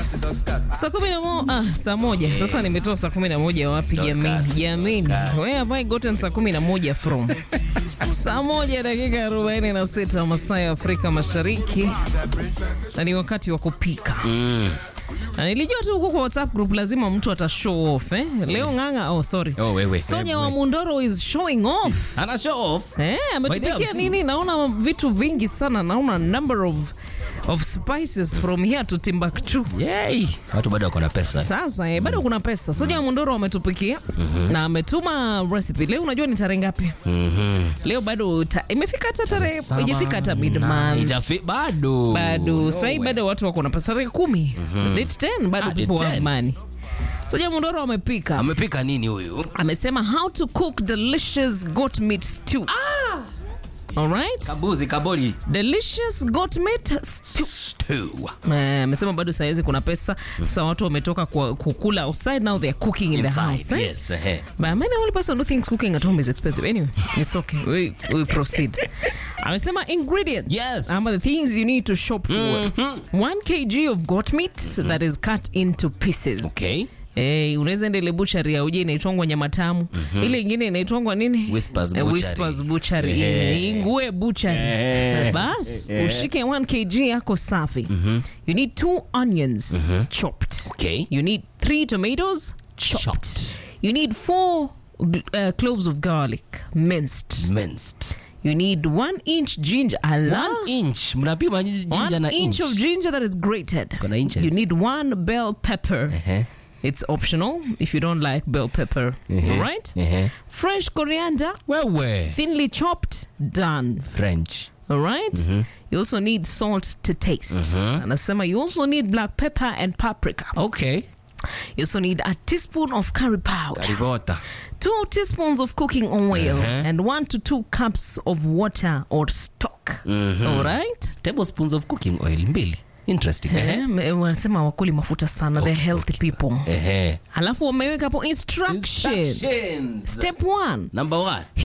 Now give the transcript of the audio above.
Saa kumi na mo- ah, saa moja sasa nimetoa saa kumi na moja wapi jamini jamini where have I gotten saa kumi na moja from saa moja dakika arobaini na sita masaa ya Afrika Mashariki na ni wakati wa kupika na nilijua tu huko kwa WhatsApp group lazima mtu ata show off eh? Leo ng'ang'a, oh sorry, Oh, wewe, Sonya wewe. wa Mundoro is showing off Ana show off. Eh, ametupikia By the way, nini? Naona vitu vingi sana, naona number of of spices from here to Timbuktu. Yay. Watu bado wako na pesa. Sasa eh, bado kuna pesa. Soja Mundoro ametupikia na ametuma recipe. Leo unajua ni tarehe ngapi? Leo bado ta, imefika hata tarehe Saba, ijafika hata mid na- month. ijafi- bado. Bado No sasa way. bado watu wako na pesa tarehe 10. Date 10 bado Ah, people date have 10. money. Soja Mundoro amepika. Amepika nini huyu? Amesema how to cook delicious goat meat stew. All right? Kabuzi, kaboli. Delicious goat meat stew. Stew. Eh, amesema bado saizi kuna pesa sasa watu wametoka kwa kukula outside now they are cooking in the Inside, house eh? yes, eh. But I'm the only person who thinks cooking at home is expensive. Anyway, it's okay. We, we proceed. Amesema ingredients. Yes. Ama the things you need to shop for. One kg of goat meat that is cut into pieces. Okay. Eh, unaweza enda ile butchery ya uje inaitwangwa nyama tamu. Ile ingine inaitwangwa nini? Whispers Eh, Butchery. Whispers Butchery. Eh. Ingue Butchery. Eh. Bas, ushike 1 kg yako safi. You need two onions chopped. Okay. You need three tomatoes chopped. Chopped. You need four uh, cloves of garlic minced. Minced. You need one inch ginger. Allah. One inch. Mnapima jinja One na inch of ginger that is grated. Kuna inches. You need one bell pepper. Eh. It's optional if you don't like bell pepper. All right? Eh. Fresh coriander, Wewe. thinly chopped, done. French. All right? You also need salt to taste. Anasema you also need black pepper and paprika. Okay. You also need a teaspoon of curry powder, Karibota. two teaspoons of cooking oil, Uh-huh. and one to two cups of water or stock. All right? Tablespoons of cooking oil mbili. Interesting. Eh. Eh, me- wanasema wakuli mafuta sana they're healthy people Eh. alafu wameweka hapo instruction Instructions. step one Number one.